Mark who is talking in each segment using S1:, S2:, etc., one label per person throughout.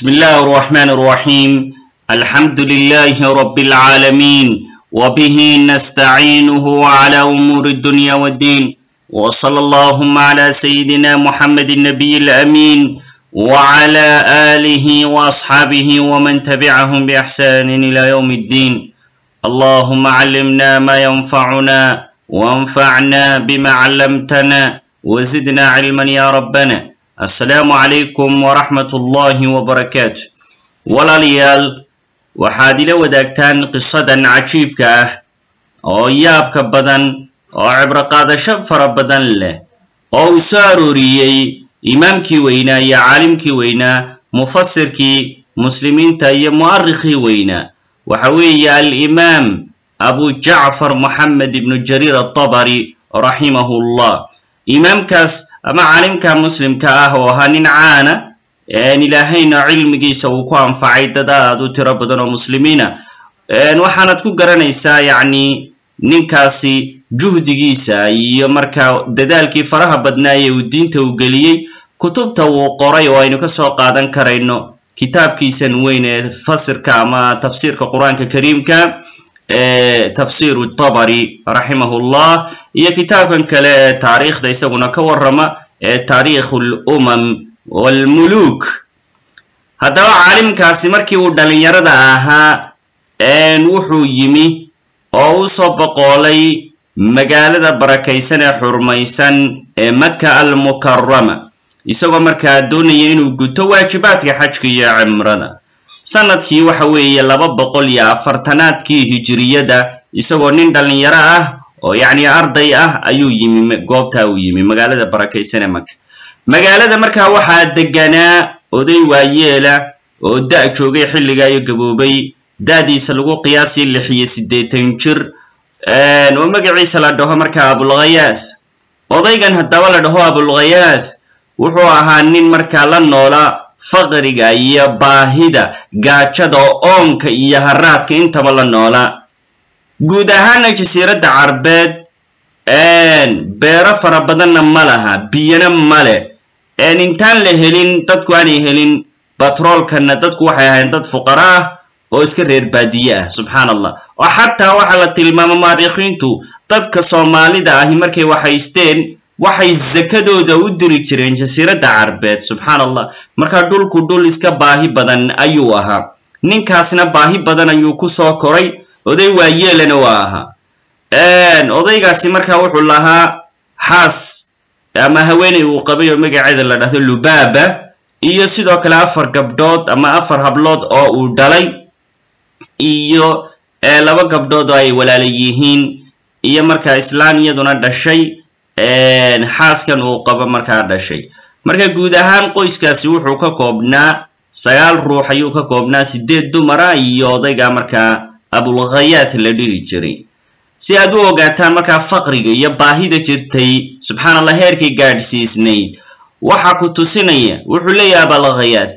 S1: بسم الله الرحمن الرحيم الحمد لله رب العالمين وبه نستعينه على أمور الدنيا والدين وصلى اللهم على سيدنا محمد النبي الأمين وعلى آله وأصحابه ومن تبعهم بإحسان إلى يوم الدين اللهم علمنا ما ينفعنا وانفعنا بما علمتنا وزدنا علما يا ربنا assalaamu calaykum waraxmat ullaahi wabarakaatu walaalayaal waxaad ila wadaagtaan qisadan cajiibka ah oo yaabka badan oo cibro qaadasho fara badan leh oo uu soo arooriyey imaamkii weynaa iyo caalimkii weynaa mufasirkii muslimiinta iyo mu'arikhii weynaa waxa weeye alimaam abu jacfar moxamed ibnu jariir atabari raximahu llah imaamkaas ama caalimka muslimka ah oo ahaa nin caana ilaahayna cilmigiisa uu ku anfacay dad aad u tiro badan oo muslimiina waxaanad ku garanaysaa yacni ninkaasi juhdigiisa iyo markaa dadaalkii faraha badnaaye uu diinta u geliyey kutubta uu qoray oo aynu ka soo qaadan karayno kitaabkiisan weyn ee fasirka ama tafsiirka qur-aanka kariimka tafsiru tabari raximahu llah iyo kitaabkan kale ee taariikhda isaguna ka warrama ee taariikhu lumam walmuluk haddaba caalimkaasi markii uu dhalinyarada ahaa wuxuu yimi oo u soo boqoolay magaalada barakaysan ee xurmaysan ee maka almukarama isagoo markaa doonaya inuu guto waajibaadka xajka iyo cimrada sanadkii waxa weeye laba boqol iyo afartanaadkii hijiriyada isagoo nin dhalinyaro ah oo yacni arday ah ayuu yimi goobtaa uu yimi magaalada barakaysan ee maka magaalada markaa waxaa deganaa oday waayeela oo da- joogay xilligaa iyo gaboobay da-diisa lagu qiyaasay lix iyo siddeetan jir oo magaciisa la dhaho markaa abulkhayaas odaygan haddaba la dhaho abulkhayaas wuxuu ahaa nin markaa la noola faqriga iyo baahida gaajada oonka iyo haraadka intaba la noolaa guud ahaana jasiiradda carbeed beero fara badanna ma laha biyana male intaan la helin dadku aanay helin batroolkana dadku waxay ahayn dad fuqara ah oo iska reer baadiye ah subxaan allah oo xataa waxaa la tilmaama mu'arikhiintu dadka soomaalida ahi markay waxaysteen waxay zakadooda u diri jireen jasiiradda carbeed subxaan allah markaa dhulku dhul iska baahi badan ayuu ahaa ninkaasna baahi badan ayuu ku soo koray oday waayeelana waa ahaa odaygaasi markaa wuxuu lahaa xaas ama haweeney uu qabay oo magaceeda la dhahdo lubaaba iyo sidoo kale afar gabdhood ama afar hablood oo uu dhalay iyo laba gabdhood oo ay walaala yihiin iyo markaa islaan iyaduna dhashay xaaskan uu qabo markaa dhashay marka guud ahaan qoyskaasi wuxuu ka koobnaa sagaal ruux ayuu ka koobnaa sideed dumara iyo odayga markaa abulkhayaat la dhihi jiray si aad u ogaataan markaa faqriga iyo baahida jirtay subxaan allah heerkay gaadhsiisnayd waxa ku tusinaya wuxuu leeyahay abalkhayaat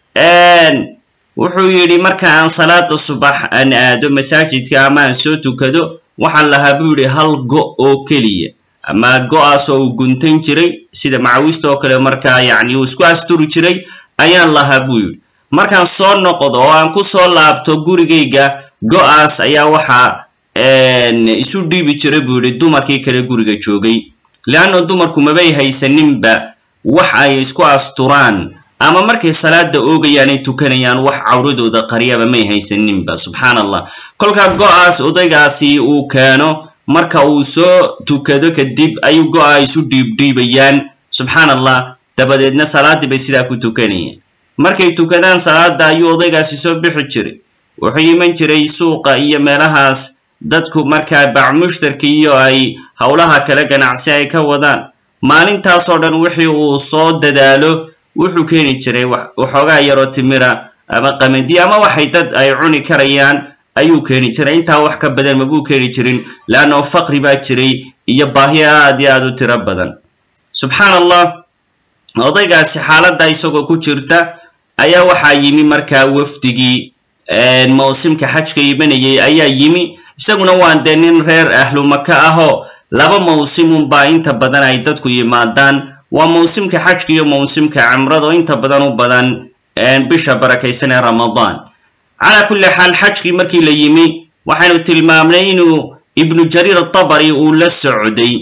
S1: wuxuu yidhi marka aan salaada subax aan aado masaajidka ama aan soo tukado waxaan lahaa buu yidhi hal go' oo keliya ama go-aas oo uu guntan jiray sida macawista oo kale markaa yacni uu isku asturi jiray ayaan lahaa buu yidhi markaan soo noqdo oo aan ku soo laabto gurigayga go-aas ayaa waxaa isu dhiibi jiray buu yidhi dumarkii kale guriga joogay leanna dumarku mabay haysaninba wax ay isku asturaan ama markay salaada oogayaan ay tukanayaan wax cawradooda qariyaba may haysaninba subxaan allah kolkaa go-aas odaygaasi uu keeno marka uu soo tukado kadib ayuu go-a isu dhiibdhiibayaan subxaan allah dabadeedna salaaddii bay sidaa ku tukanayeen markay tukadaan salaada ayuu odaygaasi soo bixi jiray wuxuu iman jiray suuqa iyo meelahaas dadku markaa bacmushtarka iyo ay howlaha kale ganacsi ay ka wadaan maalintaasoo dhan wixii uu soo dadaalo wuxuu keeni jiray waxoogaa yaroo timira ama qamadi ama waxay dad ay cuni karayaan ayuu keeni jiray intaa wax ka badan mabuu keeni jirin leanno faqri baa jiray iyo baahi aad iyo aada u tiro badan subxaan allah odaygaasi xaaladda isagoo ku jirta ayaa waxaa yimi markaa wafdigii mawsimka xajka imanayay ayaa yimi isaguna waan dee nin reer ahlu maka ahoo laba mawsimun baa inta badan ay dadku yimaadaan waa mawsimka xajka iyo mawsimka cimrada oo inta badan u badan bisha barakaysan ee ramadaan calaa kulli xaal xajkii markii la yimi waxaynu tilmaamnay inuu ibnu jariir atabari uu la socday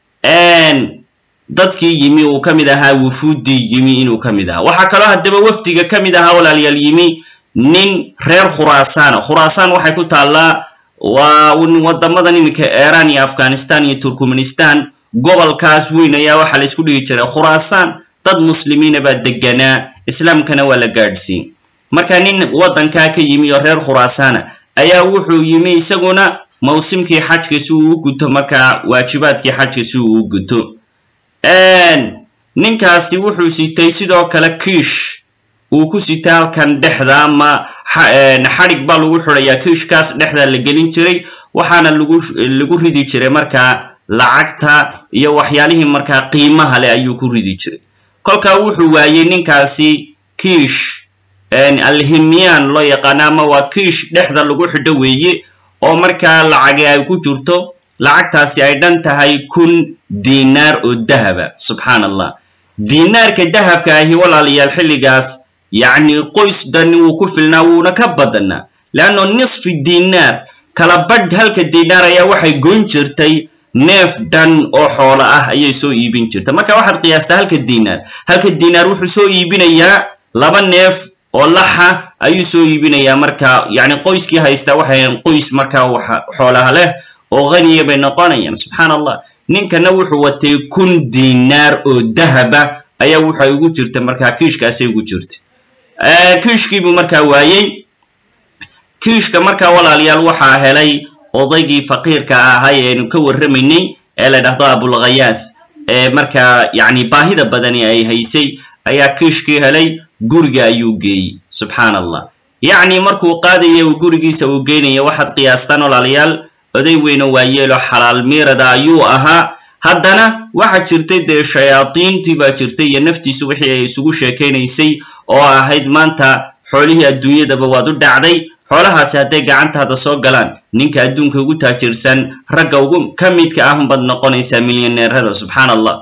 S1: dadkii yimi uu ka mid ahaa wufuuddii yimi inuu ka mid ahaa waxaa kaloo haddaba wafdiga ka mid ahaa walaalayaal yimi nin reer khuraasana khuraasaan waxay ku taallaa waa wadamadan iminka iran iyo afghanistan iyo turkmenistan gobolkaas weyn ayaa waxaa la isku dhigi jiray khuraasaan dad muslimiina baa deganaa islaamkana waa la gaadhsiin marka nin waddankaa ka yimi oo reer khuraasana ayaa wuxuu yimi isaguna mawsimkii xajka si uu u guto markaa waajibaadkii xajka si uu u guto ninkaasi wuxuu sitay sidoo kale kiish uu ku sitay halkan dhexda ama xadhig baa lagu xidhayaa kiishkaas dhexda la gelin jiray waxaana lagu lagu ridi jiray markaa lacagta iyo waxyaalihii markaa qiimaha leh ayuu ku ridi jiray kolkaa wuxuu waayey ninkaasi kiish alhimyaan loo yaqaano ama waa kiish dhexda lagu xidho weeye oo markaa lacagi ay ku jirto lacagtaasi ay dhan tahay kun dinaar oo dahaba subxaan allah dinaarka dahabka ahi walaalayaal xilligaas yacni qoys dani wuu ku filnaa wuuna ka badanaa leanno nisfi dinaar kala badh halka dinaar ayaa waxay goyn jirtay neef dhan oo xoolo ah ayay soo iibin jirta marka waxaad qiyaastaa halka dinaar halka dinaar wuxuu soo iibinayaa laba neef oo laxa ayuu soo iibinayaa marka yacni qoyskii haystaa waxay qoys markaa waxa xoolaha leh oo haniya bay noqonayaan subxaan allah ninkana wuxuu watay kun dinaar oo dahaba ayaa waxay ugu jirta markaa kiishkaasay ugu jirta kiishkiibuu markaa waayey kiishka markaa walaalayaal waxaa helay odaygii faqiirka ahay eenu ka warramaynay ee la dhahdo abulkhayaas ee markaa yacni baahida badani ay haysay ayaa kiishkii helay guriga ayuu geeyey subxaan allah yacni markuu qaadaya uu gurigiisa uu geynaya waxaad qiyaastaan walaalayaal oday weyno waayeelo xalaal miirada ayuu ahaa haddana waxaa jirtay dee shayaadiintii baa jirtay iyo naftiisu wixii ay isugu sheekaynaysay oo ahayd maanta xoolihii adduunyadaba waad u dhacday xoolahaasi hadday gacantaada soo galaan ninka adduunka ugu taajirsan ragga ugu ka midka ah unbaad noqonaysaa milyaneerada subxaan allah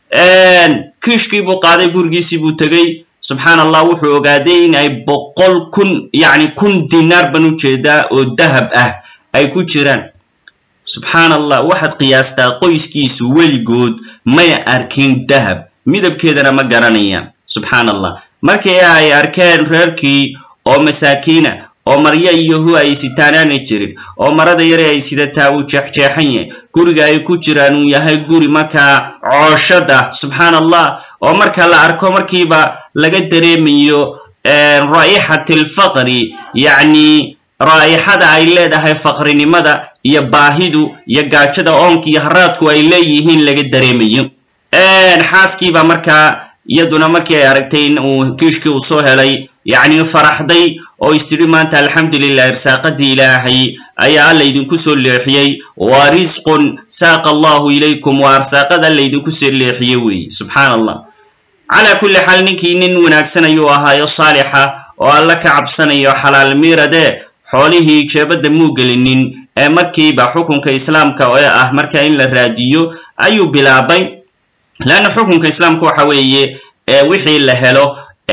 S1: kiishkii buu qaaday gurigiisii buu tegey subxaan allah wuxuu ogaaday in ay boqol kun yacni kun dinaar ban ujeedaa oo dahab ah ay ku jiraan subxaan allah waxaad qiyaastaa qoyskiisu weligood may arkin dahab midabkeedana ma garanayaan subxaan allah markii ay arkeen reerkii oo masaakiina oo maryo iyo hu ay sitaan aanay jirin oo marada yare ay sidataa uu jeexjeexan yahay guriga ay ku jiraan uu yahay guri markaa cooshad ah subxaan allah oo marka la arko markiiba laga dareemayo raa'ixat alfaqri yacni raa'ixada ay leedahay faqrinimada iyo baahidu iyo gaajada oonka iyo haraadku ay leeyihiin laga dareemayo xaaskiiba markaa iyaduna markii ay aragtay in uu kiishkii uu soo helay yacni faraxday oo istidhi maanta alxamdulilah irsaaqadii ilaahay ayaa alla idinku soo leexiyey waa risqun saaqa allahu ilaykum waa arsaaqada alla idinku soo leexiye weeye subxaan allah calaa kulli xaal ninkii nin wanaagsan ayuu ahaayo saalixa oo alla ka cabsanayo xalaal miirade xoolihii jeebadda muu gelinin ee markiiba xukunka islaamka ee ah marka in la raadiyo ayuu bilaabay leanna xukunka islaamka waxa weeye wixii la helo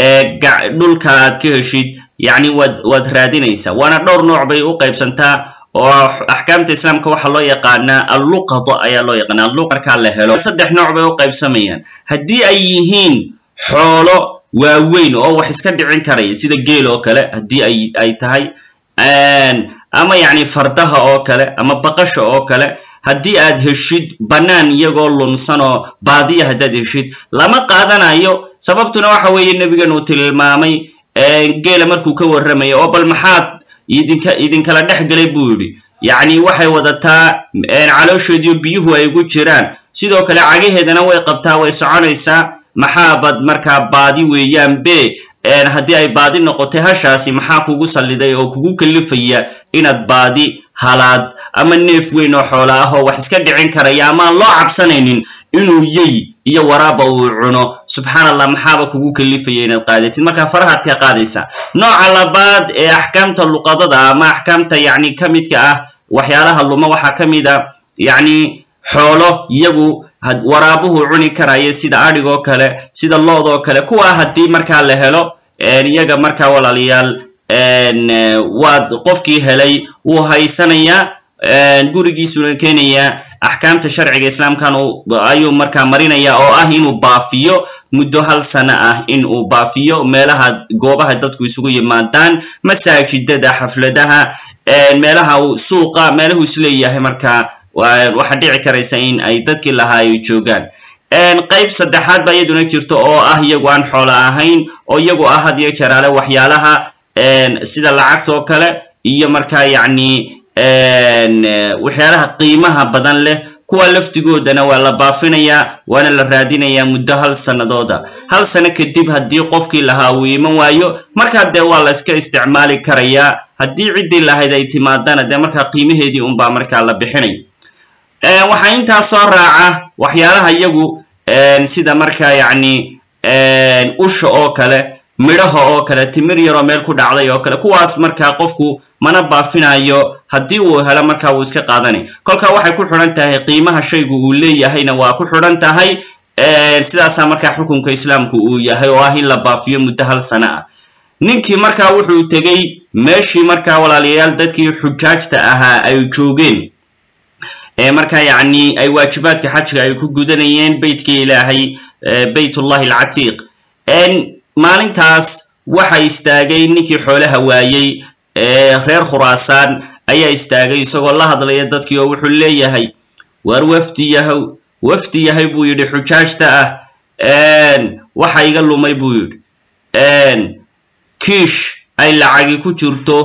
S1: dhulka aad ka heshid yacni waad waad raadinaysaa waana dhowr nooc bay u qaybsantaa oo axkaamta islaamka waxaa loo yaqaanaa alluqado ayaa loo yaqaana alluq markaa la helo saddex nooc bay u qaybsamayaan haddii ay yihiin xoolo waaweyn oo wax iska dhicin karaya sida geel oo kale haddii ay ay tahay ama yacni fardaha oo kale ama baqasha oo kale haddii aad heshid bannaan iyagoo lunsan oo baadiya haddaad heshid lama qaadanayo sababtuna waxa weeye nebigan uu tilmaamay geela markuu ka warramayo oo bal maxaad idinka idinkala dhex galay buu yidhi yacni waxay wadataa caloosheediyo biyuhu ay ugu jiraan sidoo kale cagaheedana way qabtaa way soconaysaa maxaabad markaa baadi weeyaan be haddii ay baadi noqotay hashaasi maxaa kugu salliday oo kugu kalifaya inaad baadi halaad ama neef weyn oo xoola ah oo wax iska dhicin karaya ama aan loo cabsanaynin inuu yey iyo waraaba uu cuno subxaan allah maxaaba kugu kalifaya inaad qaadatid markaa farahaad ka qaadaysaa nooca labaad ee axkaamta luqadada ama axkaamta yacni ka midka ah waxyaalaha luma waxaa ka mid a yacni xoolo iyagu waraabuhu cuni karaya sida adhigoo kale sida loodoo kale kuwaa haddii markaa la helo iyaga markaa walaalayaal waad qofkii helay wuu haysanayaa gurigiisuna keenayaa axkaamta sharciga islaamkan ayuu markaa marinaya oo ah inuu baafiyo muddo hal sano ah in uu baafiyo meelaha goobaha dadku isugu yimaadaan masaajidada xafladaha meelaha suuqa meelahu isleeyahay markaa waxaa dhici karaysa in ay dadkii lahaa ay joogaan qayb saddexaad baa iyaduna jirto oo ah iyagu aan xoolo ahayn oo iyagu ah had iyo jeraale waxyaalaha sida lacagta oo kale iyo markaa yacni waxyaalaha qiimaha badan leh kuwa laftigoodana waa la baafinayaa waana la raadinayaa muddo hal sanadooda hal sano kadib haddii qofkii lahaa uu iman waayo markaa dee waa la iska isticmaali karayaa haddii ciddii lahayd ay timaadana dee markaa qiimaheedii unbaa markaa la bixinay waxaa intaas soo raaca waxyaalaha iyagu sida markaa yacni usha oo kale midhaha oo kale timir yaroo meel ku dhacday oo kale kuwaas markaa qofku mana baafinayo haddii uu helo markaa wuu iska qaadanay kolka waxay ku xidhan tahay qiimaha shaygu uu leeyahayna waa ku xidhan tahay sidaasaa markaa xukunka islaamku uu yahay oo ah in la baafiyo muddo hal sano ah ninkii markaa wuxuu tegey meeshii markaa walaalayaal dadkii xujaajta ahaa ay joogeen markaa yacni ay waajibaadka xajka ay ku gudanayeen beytkii ilaahay baytullahi alcatiiq maalintaas waxa istaagay ninkii xoolaha waayey reer khuraasaan ayaa istaagay isagoo la hadlaya dadkii oo wuxuu leeyahay waar wafdi yahow wafdi yahay buu yidhi xujaajta ah waxa iga lumay buu yidhi kiish ay lacagi ku jirto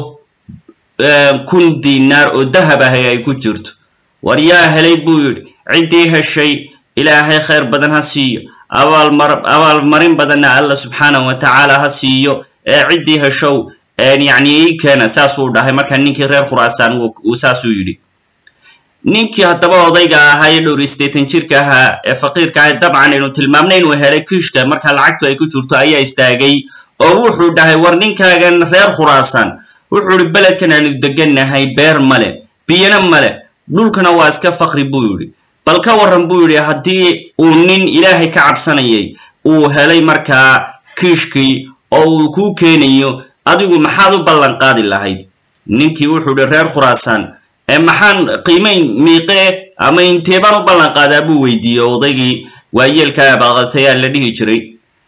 S1: kun dinaar oo dahab ahay ay ku jirto war yaa helay buu yidhi ciddii heshay ilaahay khayr badan ha siiyo abaalmar abaalmarin badanna alla subxaanahu wa tacaala ha siiyo ee ciddii heshow yacni ii keena saasuu dhahay markaa ninkii reer khuraasaan uu saasuu yidhi ninkii haddaba odayga ahaa ee dhowr iyo siddeetan jirka ahaa ee faqiirka ahay dabcan aynu tilmaamnay inuu helay kiishka markaa lacagtu ay ku jirto ayaa istaagay oo wuxuu dhahay war ninkaagan reer khuraasaan wuxuu ihi beledkan aynu degannahay beer male biyana male dhulkana waa iska fakri buu yidhi bal ka warran buu yidhi haddii uu nin ilaahay ka cabsanayay uu helay markaa kiishkii oo uu kuu keenayo adigu maxaad u ballan qaadi lahayd ninkii wuxuu ihi reer khuraasaan maxaan qiimayn miiqee ama intee baan u ballan qaadaa buu weydiiyey odaygii waayeelka abaqatayaa la dhihi jiray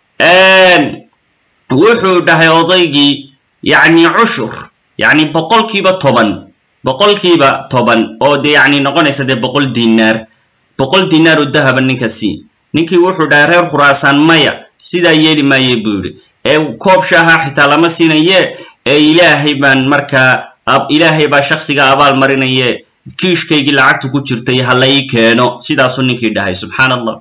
S1: wuxuu dhahay odaygii yacni cushur yacni boqolkiiba toban boqolkiiba toban oo dee yacni noqonaysa dee boqol dinaar boqol dinaar oo dahaba ninkasi ninkii wuxuu dhahay reer khuraasaan maya sidaa yeeli maaye buu yidhi ee koob shaaha xitaa lama siinaye ee ilaahay baan markaa ilaahay baa shaksiga abaal marinaye kiishkaygii lacagta ku jirtay ha la ii keeno sidaasuu ninkii dhahay subxaan allah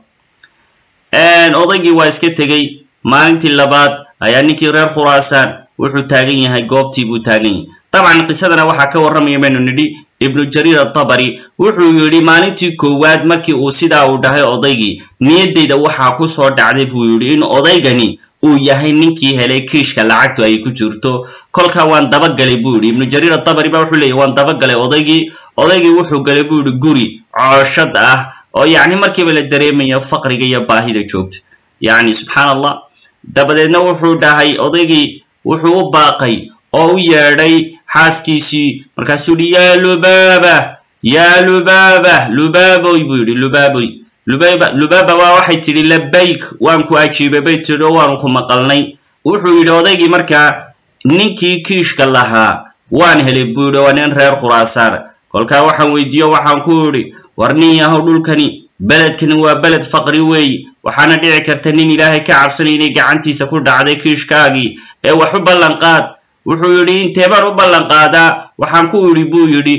S1: odaygii waa iska tegey maalintii labaad ayaa ninkii reer khuraasaan wuxuu taagan yahay goobtii buu taagan yahay dabcan qisadana waxaa ka warramaya baynu nidhi ibnu jariir atabari wuxuu yidhi maalintii koowaad markii uu sidaa uu dhahay odaygii niyaddayda waxaa ku soo dhacday buu yidhi in odaygani uu yahay ninkii helay kiishka lacagtu ay ku jirto kolkaa waan dabagalay buu yidhi ibnu jariir atabari ba wuxuu leeyay waan dabagalay odaygii odaygii wuxuu galay buu yidhi guri cooshad ah oo yacni markiiba la dareemayo faqriga iyo baahida joogta yacni subxaan allah dabadeedna wuxuu dhahay odaygii wuxuu u baaqay oo u yeedhay xaaskiisii markaasuu yihi yaa lubaaba yaa lubaaba lubaaboy buu yidhi lubaaboy lubaba lubaaba waa waxay tidhi labayk waan ku ajiibay bay tidhi oo waanu ku maqalnay wuxuu yidhi odaygii markaa ninkii kiishka lahaa waan helay buu yidhi waa nin reer khuraasaana kolkaa waxaan weydiiyo waxaan ku idhi war nin yahow dhulkani beledkani waa beled faqri weeye waxaana dhici karta nin ilaahay ka cabsanay inay gacantiisa ku dhacday kiishkaagii ee wax u ballan qaad wuxuu yidhi intee baan u ballan qaadaa waxaan ku idhi buu yidhi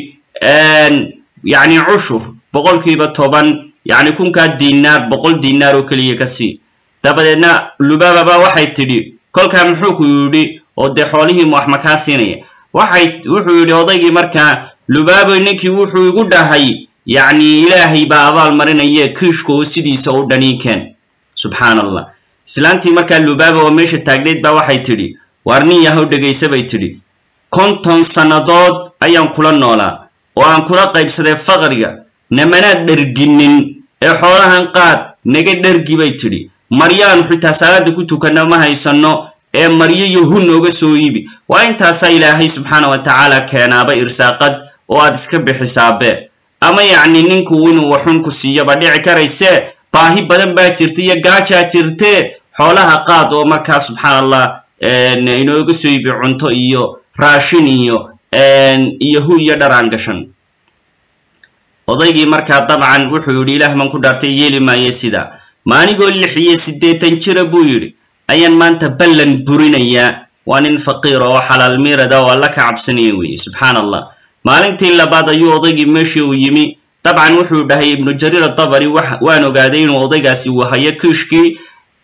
S1: yacni cushur boqolkiiba toban yacni kunkaa dinaar boqol dinaar oo keliya ka sii dabadeedna lubaaba ba waxay tidhi kolkaa muxuu ku yidhi oo dee xoolihii wax makaa siinaya waxay wuxuu yidhi odaygii markaa lubaaboy ninkii wuxuu igu dhahay yacni ilaahay baa abaal marinaye kiishka oo sidiisa u dhaniinkeen subxaan allah islaantii markaa lubaaba oo meesha taagneyd baa waxay tidhi waar nin yahow dhegaysa bay tidhi konton sannadood ayaan kula noolaa oo aan kula qaybsaday faqriga namanaad dherginin ee xoolahan qaad naga dhergi bay tidhi maryaanu xitaa salaada ku tukanna ma haysanno ee maryo iyo hu nooga soo iibi waa intaasaa ilaahay subxaana wa tacaala keenaaba irsaaqad oo aad iska bixisaabe ama yacni ninku inuu waxun ku siiyoba dhici karayse baahi badan baa jirta iyo gaajaa jirte xoolaha qaad oo markaa subxaana allah inooga soo iibi cunto iyo raashin iyo iyo hu iyo dharaan gashan odaygii markaa dabcan wuxuu yidhi ilaah man ku dhaartay yeeli maayo sidaa maanigoo lix iyo siddeetan jira buu yidhi ayaan maanta ballan burinayaa waa nin faqiir oo xalaal miirada oo alla ka cabsanaya weeye subxaana allah maalintii labaad ayuu odaygii meeshii uu yimi dabcan wuxuu dhahay ibnu jariir adabari waan ogaaday inuu odaygaasi wahayo kiishkii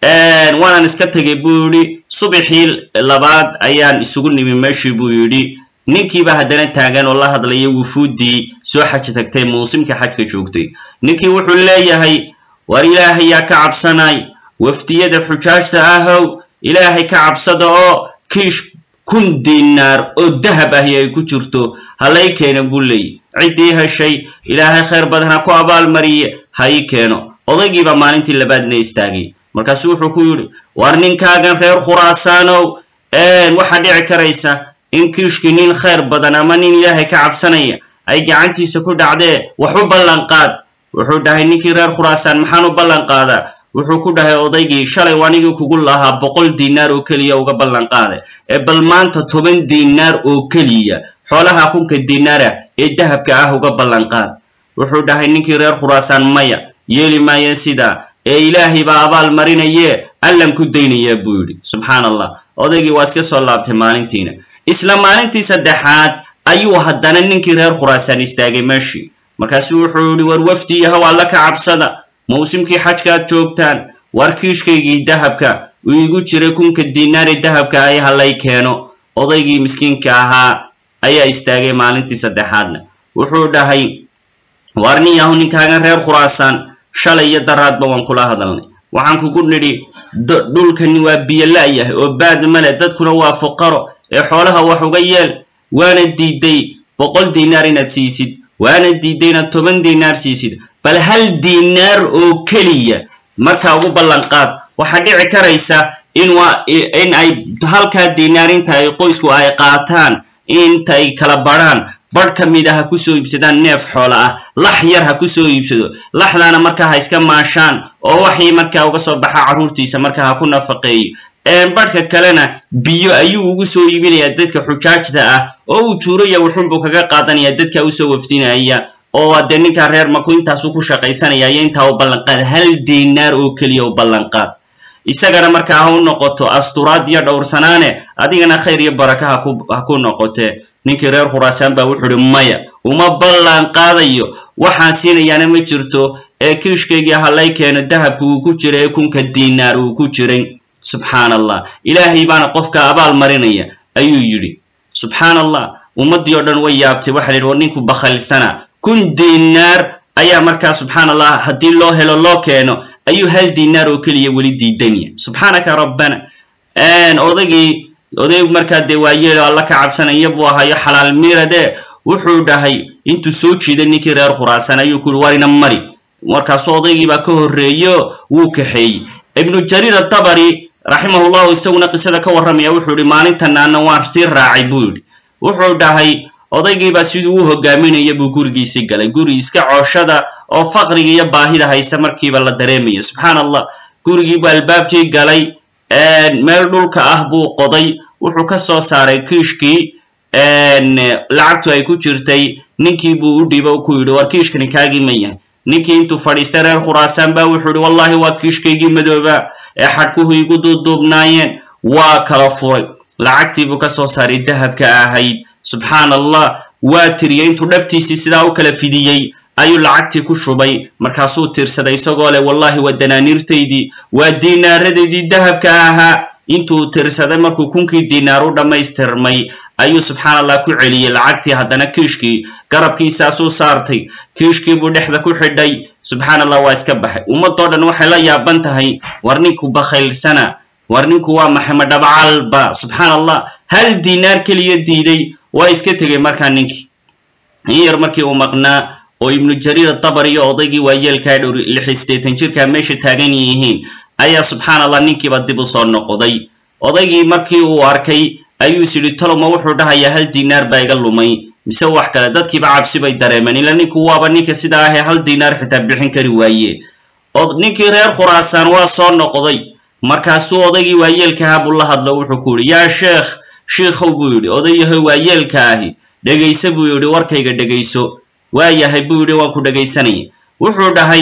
S1: waanan iska tegay buu yidhi subaxii labaad ayaan isugu nimi meeshii buu yidhi ninkiiba haddana taagan oo la hadlaya wufuuddii soo xaji tagtay muusimka xajka joogtay ninkii wuxuu leeyahay war ilaahay yaa ka cabsanay wafdiyada xujaajta ahow ilaahay ka cabsada oo kiish kun dinaar oo dahab ahi ay ku jirto halay keeno buu leeyahy ciddii heshay ilaahay khayr badan ha ku abaalmariye ha ii keeno odaygiibaa maalintii labaadna istaagay markaasu wuxuu ku yidhi war ninkaagan reer khuraasaanow waxaa dhici karaysa in kiishkii nin khayr badan ama nin ilaahay ka cabsanaya ay gacantiisa ku dhacdee wax u ballan qaad wuxuu dhahay ninkii reer khuraasaan maxaan u ballan qaadaa wuxuu ku dhahay odaygii shalay anigii kugu lahaa boqol dinaar oo keliya uga ballan qaada ee bal maanta toban dinaar oo keliya xoolaha kunka dinaara ee dahabka ah uga ballan qaad wuxuu dhahay ninkii reer khuraasaan maya yeeli maayo sidaa ee ilaahay baa abaal marinaye allan ku daynayaa buu yidhi subxaana allah odaygii waa iska soo laabtay maalintiina isla maalintii saddexaad ayuu haddana ninkii reer khuraasaan istaagay meeshii markaasu wuxuu yihi war wafdi yahow alla ka cabsada mawsimkii xajkaad joogtaan war kiishkaygii dahabka uu igu jiray kunka dinaari dahabka ay halay keeno odaygii miskiinka ahaa ayaa istaagay maalintii saddexaadna wuxuu dhahay war nin yahu ninkaagan reer khuraasaan shalay iyo daraadba waan kula hadalnay waxaan kugu nidhi dhulkani waa biyo la-yahay oo baad male dadkuna waa fuqaro ee xoolaha wax uga yeel waana diiday boqol dinaar inaad siisid waana diiday inaad toban dinaar siisid bal hal dinaar oo keliya markaa ugu ballan qaad waxaa dhici karaysa in waa in ay halkaa dinaar inta ay qoysku ay qaataan inta ay kala badrhaan badh ka mid a ha kusoo iibsadaan neef xoola ah lax yar ha kusoo iibsado laxdaana markaa ha iska maashaan oo waxii markaa uga soo baxa carruurtiisa markaa ha ku nafaqeeyo badhka kalena biyo ayuu ugu soo iibinayaa dadka xujaajta ah oo uu tuuraya wuxun buu kaga qaadanaya dadka usoo wafdinaya oo dee ninkaa reer maku intaasu ku shaqaysanaya iyo intaa u ballanqaad hal dinaar oo keliya u ballanqaad isagana markaa ha u noqoto asturaad iyo dhowrsanaane adigana khayr iyo baraka haku ha ku noqote ninkii reer khuraasaan baa wuxuu uhi maya uma ballan qaadayo waxaan siinayaana ma jirto ee kiishkaygii halay keeno dahabka uu ku jiray ee kunka dinaar uu ku jiray subxaana allah ilaahay baana qofka abaal marinaya ayuu yidhi subxaana allah ummaddii oo dhan way yaabtay waxa la yidhi war ninku bakhalsana kun dinaar ayaa markaa subxaana allah haddii loo helo loo keeno ayuu hal dinaar oo keliya weli diidanya subxaanaka rabbana odaygii oday markaa dee waayeelo alla ka cabsanaya buu ahayo xalaal miirade wuxuu dhahay intuu soo jiiday ninkii reer khuraasan ayuu ku yihi warina mari markaasu odaygii baa ka horreeyo wuu kaxeeyey ibnu jariir adabari raximahullahu isaguna qisada ka warramaya wuxuu yihi maalintanaana waan sii raacay buu yidhi wuxuu dhahay odaygiibaa siduu u hogaaminaya buu gurigiisii galay guri iska cooshada oo faqriga iyo baahida haysta markiiba la dareemayo subxaana allah gurigiibuu albaabkii galay meel dhulka ah buu qoday wuxuu ka soo saaray kiishkii lacagtu ay ku jirtay ninkii buu u dhiibo ku yidhi war kiishkani kaagii ma yahay ninkii intuu fadhiistay reer khuraasaan baa wuxuu yihi wallahi waa kiishkaygii madooba ee xadhkuhu igu duuduubnaayeen waa kala furay lacagtii buu ka soo saaray dahabka ahayd subxaana allah waa tiriyey intuu dhabtiisii sidaa u kala fidiyey ayuu lacagtii ku shubay markaasuu tiirsaday isagoo leh wallahi waa danaaniirtaydii waa diinaaradaydii dahabka ahaa intuu tirsaday markuu kunkii diinaar u dhammaystirmay ayuu subxaana allah ku celiyey lacagtii haddana kiishkii garabkiisaasuu saartay kiishkii buu dhexda ku xidhay subxaana allah waa iska baxay ummadoo dhan waxay la yaaban tahay war ninku bakhaylsana war ninku waa maxay ma dhabcalba subxaana allah hal diinaar keliya diiday waa iska tegey markaa ninkii in yar markii uu maqnaa oo ibnu jariir adabari iyo odaygii waayeelkaa dhowr lix iyo siddeetan jirkaa meesha taagan yihiin ayaa subxaana allah ninkiiba dib u soo noqday odaygii markii uu arkay ayuu is yidhi toloma wuxuu dhahayaa hal dinaar baa iga lumay mise wax kale dadkiiba cabsi bay dareemeen ila ninku waaba ninka sidaa ahee hal dinaar xitaa bixin kari waaye oo ninkii reer khuraasaan waa soo noqday markaasuu odaygii waayeelkaha buu la hadlo wuxuu ku yidhi yaa sheekh shiikhow buu yidhi odayahoy waayeelka ahi dhegayso buu yidhi warkayga dhegayso waa yahay buu yidhi waan ku dhegaysanaya wuxuu dhahay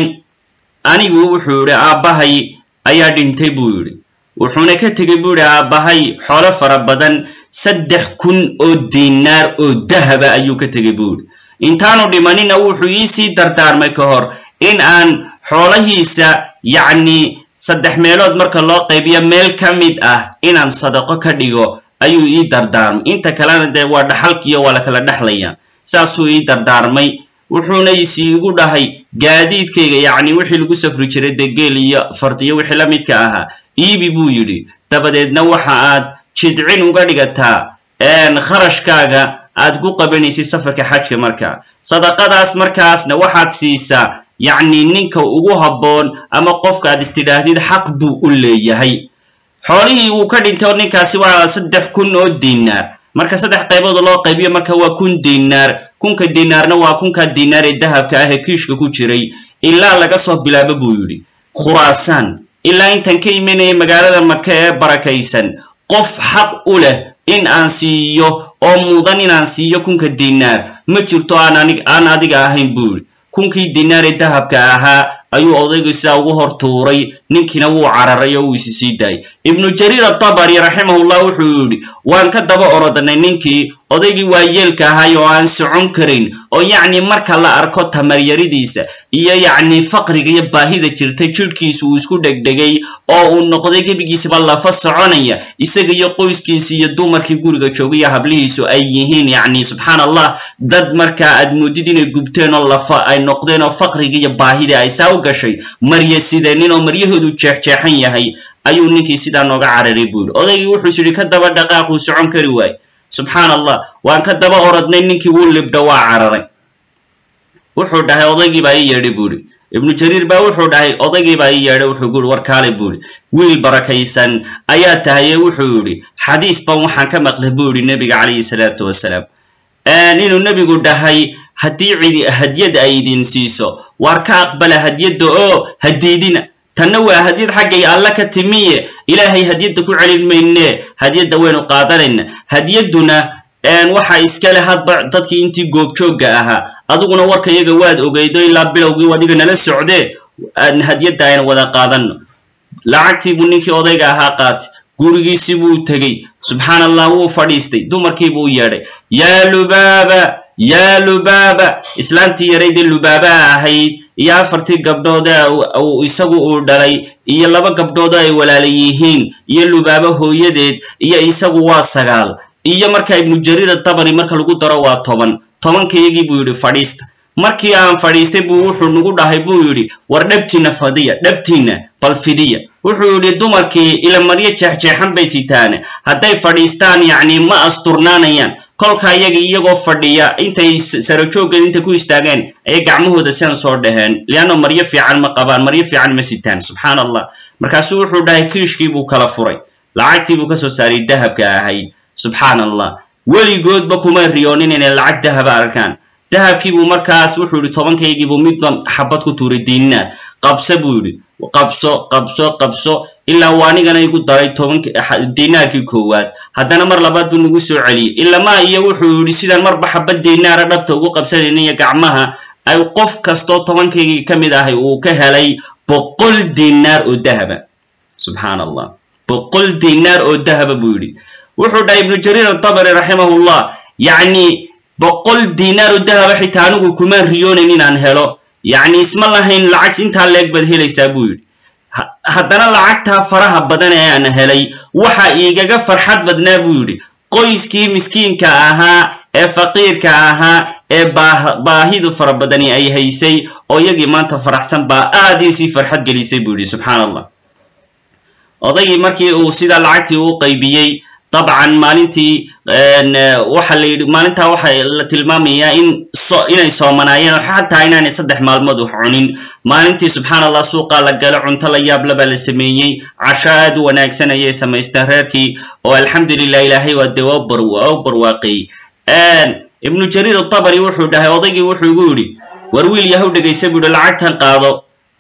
S1: anigu wuxuu yidhi aabbahay ayaa dhintay buu yidhi wuxuuna ka tegey buu yidhi aabbahay xoolo fara badan saddex kun oo dinaar oo dahaba ayuu ka tegey buu yidhi intaanu dhimanina wuxuu iisii dardaarmay ka hor in aan xoolahiisa yacni saddex meelood marka loo qaybiyo meel ka mid ah inaan sadaqo ka dhigo ayuu ii dardaarmay inta kalena dee waa dhaxalkiiyo waa la kala dhexlaya saasuu ii dardaarmay wuxuuna isiigu dhahay gaadiidkayga yacni wixii lagu safri jiray dee geel iyo fardiyo wixii la midka ahaa iibi buu yidhi dabadeedna waxa aad jidcin uga dhigataa kharashkaaga aad ku qabanaysid safarka xajka markaa sadaqadaas markaasna waxaad siisaa yacni ninka ugu habboon ama qofka aad istidhaahdid xaq buu u leeyahay xoolihii uu ka dhintay oo ninkaasi waa saddex kun oo dinaar marka saddex qaybood loo qaybiyo marka waa kun dinaar kunka dinaarna waa kunka dinaar ee dahabka ah ee kiishka ku jiray ilaa laga soo bilaabo buu yidhi khuraasaan ilaa intaan ka imanaya magaalada maka ee barakaysan qof xaq u leh in aan siiyo oo mudan inaan siiyo kunka dinaar ma jirto aan anig aan adiga ahayn buu yidhi kunkii dinaar ee dahabka ahaa ayuu odaygu sidaa ugu hor tuuray ninkiina wuu cararay oo wuu isi sii daayay ibnu jariir atabari raximahullah wuxuu yidhi waan ka daba orodanay ninkii odaygii waayeelka ahay oo aan socon karin oo yacni marka la arko tamaryaridiisa iyo yacni faqriga iyo baahida jirta jidhkiisa uu isku dhegdhegay oo uu noqday gebigiisaba lafa soconaya isaga iyo qoyskiisi iyo dumarkii guriga joogay iyo hablihiisu ay yihiin yacni subxaan allah dad markaa aad moodid inay gubteen oo lafa ay noqdeen oo faqriga iyo baahida ay saa u gashay marya sideenin oo maryahoodu jeexjeexan yahay ayuu ninkii sidaa nooga cararay buu yidhi odaygii wuxuu is yidhi ka daba dhaqaaquu socon kari waaye subxaan allah waan ka daba orodnay ninkii wuu libdho waa cararay wuxuu dhahay odaygii baa ii yeedhay buu yidhi ibnu jariir baa wuxuu dhahay odaygii baa ii yeedhay wuxuu ku yidhi war kaale buu yidhi wiil barakaysan ayaa tahaye wuxuu yidhi xadiis ban waxaan ka maqlay buu yidhi nebiga calayhi salaatu wasalaam inuu nebigu dhahay haddii cidi hadyad ay idin siiso waar ka aqbala hadyadda oo hadiidina tanna waa hadyad xaggay alla ka timiye ilaahay hadyadda ku celin mayne hadyadda waynu qaadanayna hadyadduna waxa iskale hadba dadkii intii goobjoogga ahaa adiguna warka iyaga waad ogeydo ilaa bilowgii adiga nala socdee hadyadda aynu wada qaadano lacagtii buu ninkii odayga ahaa qaatay gurigiisii buu tegey subxaan allah wuu fadhiistay dumarkii buu yeedhay yaa lubaaba yaa lubaaba islaantii yaraydee lubaabaha ahayd iyo afartii gabdhood isagu uu dhalay iyo laba gabdhood oo ay walaala yihiin iyo lubaabo hooyadeed iyo isagu waa sagaal iyo markaa ibnu jariir atabari marka lagu daro waa toban tobankayagii buu yidhi fadhiista markii aan fadhiistay buu wuxuu nagu dhahay buu yidhi war dhabtiina fadiya dhabtiina bal fidiya wuxuu yidhi dumarkii ilamaryo jeexjeexan bay sitaane hadday fadhiistaan yacni ma asturnaanayaan kolka iyaga iyagoo fadhiya intay sarajooggeed intay ku istaageen ayay gacmahooda sidan soo dhaheen leanno maryo fiican ma qabaan maryo fiican ma sitaan subxaan allah markaasuu wuxuu dhahay kiishkii buu kala furay lacagtii buu ka soo saaray dahabka ahayd subxaan allah weligoodba kuma riyoonin inay lacag dahaba arkaan dahabkii buu markaas wuxuu yihi tobankaygii buu midba xabad ku tuuray diinaar qabso buu yidhi qabso qabso qabso ilaa uu anigana igu daray tobank dinaarkii koowaad haddana mar labaad buu nagu soo celiyey ilamaa iyo wuxuu yidhi sidaan marba xabad dinaara dhabta ugu qabsanayna iyo gacmaha ay qof kastoo tobankaygii ka mid ahay uu ka helay boqol dinaar oo dahaba subxaan allah boqol dinaar oo dahaba buu yidhi wuxuu dhahay ibnu jariir atabari raximahullah yacni boqol dinaar oo dahaba xitaa anigu kuma riyoonayn inaan helo yacni isma lahayn lacag intaa leeg baad helaysaa buu yidhi haddana lacagtaa faraha badan ee aan helay waxa igaga farxad badnaa buu yidhi qoyskii miskiinka ahaa ee faqiirka ahaa ee baa baahidu fara badani ay haysay oo iyagii maanta faraxsan baa aad iisii farxad gelisay buu yidhi subxaan allah odaygii markii uu sidaa lacagtii u qaybiyey dabcan maalintii waxa la yidhi maalintaa waxa la tilmaamayaa in so inay soomanaayeen oo xataa inaanay saddex maalmood wax cunin maalintii subxaan allah suuqaa la galo cunto la yaab labaa la sameeyey casho aad u wanaagsan ayay samaysteen reerkii oo alxamdulilah ilaahay waa dee waa bar waa u barwaaqeeyey ibnu jariir atabari wuxuu dhahay odaygii wuxuu igu yidhi war wiil yahow dhegaysa buu yihi lacagtan qaado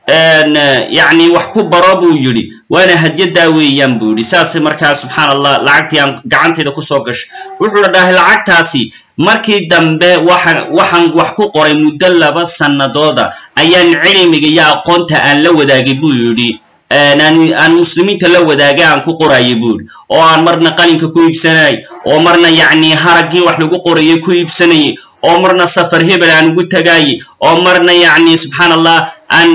S1: yacni wax ku baro buu yidhi waana hadyadaa weeyaan buu yidhi saas markaa subxaan allah lacagtii aan gacantayda kusoo gashay wuxuuna dhahay lacagtaasi markii dambe waxa waxaan wax ku qoray muddo laba sanadooda ayaan cilmiga iyo aqoonta aan la wadaagay buu yidhi aan muslimiinta la wadaagay aan ku qorayay buu yidhi oo aan marna qalinka ku iibsanay oo marna yacni haraggii wax lagu qorayay ku iibsanayay oo marna safar hebel aan ugu tagaayey oo marna yacni subxaan allah aan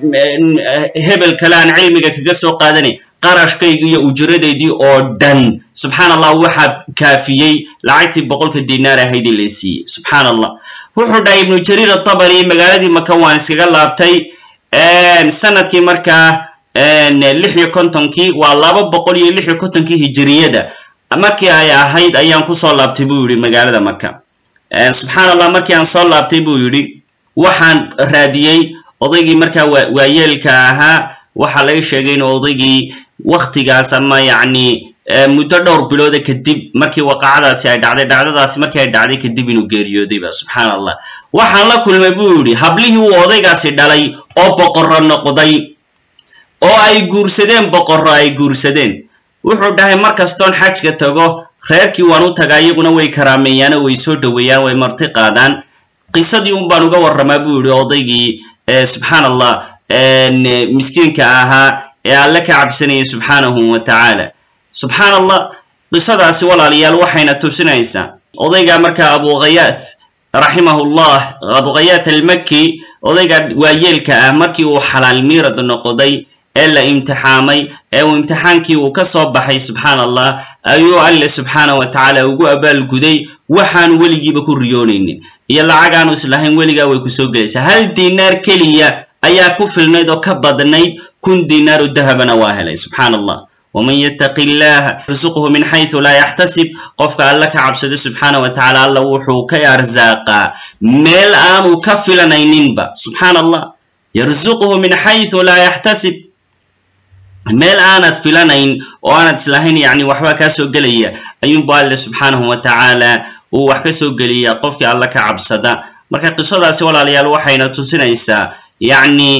S1: hebel kale aan cilmiga kaga soo qaadanay qarashkayga iyo ujuradaydii oo dhan subxaan allah waxaa kaafiyey lacagtii boqolka dinaar ahaydii la siiyey subxaan allah wuxuu dhahay ibnu jariir atabari magaaladii maka waan iskaga laabtay sanadkii markaa lix iyo kontonkii waa laba boqol iyo lix iyo kontonkii hijiriyada markii ay ahayd ayaan kusoo laabtay buu yihi magaalada maka subxaan allah markii aan soo laabtay buu yidhi waxaan raadiyey odaygii markaa wa waayeelka ahaa waxaa laga sheegay in odaygii waktigaas ama yacni muddo dhowr bilooda kadib markii waqacadaasi ay dhacday dhacdadaasi markii ay dhacday kadib inuu geeriyoodayba subxaan allah waxaan la kulmay buu yidhi hablihii uu odaygaasi dhalay oo boqorro noqday oo ay guursadeen boqorro ay guursadeen wuxuu dhahay mar kastoon xajka tago reerkii waan u tagaa iyaguna way karaameeyaano way soo dhoweeyaan way marti qaadaan qisadii un baan uga warramaa buu yihi odaygii subxaan allah miskiinka ahaa ee alle ka cabsanayay subxaanahu wa tacaala subxaan allah qisadaasi walaalayaal waxayna tusinaysaa odaygaa markaa abukhayaat raximahullah abukhayaat almaki odaygaa waayeelka ah markii uu xalaal miirad noqday ee la imtixaamay ee uu imtixaankii uu ka soo baxay subxaan allah ayuu alle subxaana wa tacaala ugu abaalguday waxaanu weligiiba ku riyoonaynin iyo lacag aanu islahayn weligaa way kusoo gelaysaa hal dinaar keliya ayaa ku filnayd oo ka badnayd kun dinaaru dahabana waa helay subxaan allah waman yattaqi illaha yarsuqhu min xaysu laa yaxtasib qofka alle ka cabsado subxaana wa tacaala alla wuxuu ka arsaaqaa meel aanu ka filanayninba subxaan allah yarsuqhu min xaysu laa yaxtasib meel aanad filanayn oo aanad islahayn yacni waxbaa kaa soo gelaya ayuunbu alle subxaanahu wa tacaala uu wax ka soo geliyaa qofkii alle ka cabsada marka qisadaasi walaalayaal waxayna tusinaysaa yacni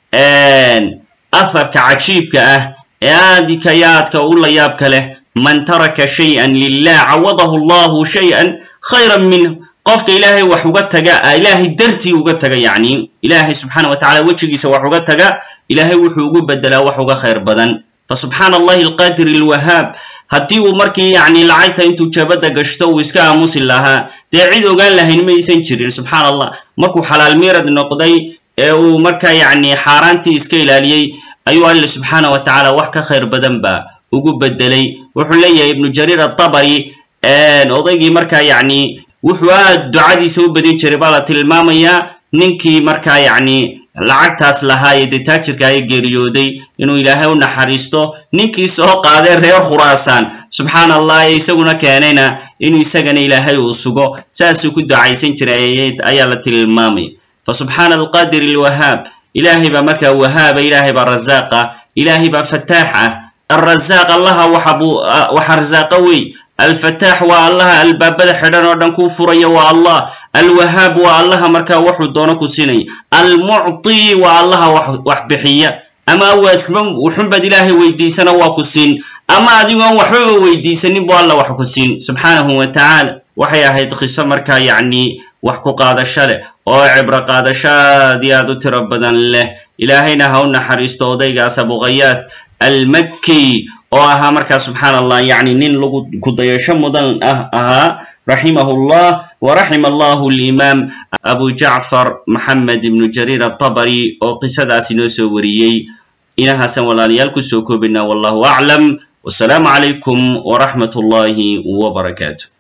S1: aharka cajiibka ah ee aadika iyo aadka u la yaabka leh man taraka shay-an lilah cawadahu allahu shay-an khayran minh qofka ilaahay wax uga taga ilaahay dartii uga taga yacni ilaahay subxaana wa tacala wejigiisa wax uga taga ilaahay wuxuu ugu bedelaa wax uga khayr badan fa subxaana allahi alqaadir alwahaab haddii uu markii yacni lacagta intuu jabada gashto uu iska aamusi lahaa dee cid ogaan lahayn ma aysan jirin subxaana allah markuu xalaal miirad noqday ee uu markaa yacni xaaraantii iska ilaaliyey ayuu alle subxaana wa tacaala wax ka khayr badan ba ugu bedelay wuxuu leeyahay ibnu jariir atabari odaygii markaa yacni wuxuu aad ducadiisa u badin jiray baa la tilmaamayaa ninkii markaa yacni lacagtaas lahaa ee dee taajirka ay geeriyooday inuu ilaahay u naxariisto ninkii soo qaadee reer khuraasaan subxaan allah ee isaguna keenayna inuu isagana ilaahay uu sugo saasuu ku ducaysan jiray ayaa la tilmaamaya fa subxaana alqaadir alwahaab ilaahay baa markaa wahaaba ilaahay baa razaaqa ilaahay baa fataax ah alrazaaq allaha waxa buu waxa razaaqa wey alfataax waa allaha albaabada xidhan oo dhan kuu furaya waa allah alwahaab waa allaha markaa waxuu doono ku siinaya almucti waa allaha wax wax bixiya ama waasba wuxunbaad ilaahay weydiisana waa ku siin ama adigoon waxbaba weydiisanin bu alla wax ku siin subxaanahu wa tacaala waxay ahayd qiso markaa yacni wax ku qaadasho leh oo cibro qaadasho aad iyo aad u tiro badan leh ilaahayna ha u naxariisto odaygaas abukhayaat almakki oo ahaa markaa subxaan allah yacni nin lagu kudayasho mudan ah ahaa raximahu llah waraxima allahu alimaam abu jacfar maxamed ibnu jariir atabari oo qisadaasi noo soo wariyey inahaasan walaalayaal kusoo koobinaa wallahu aclam wasalaamu calaykum waraxmat ullahi wbarakaatu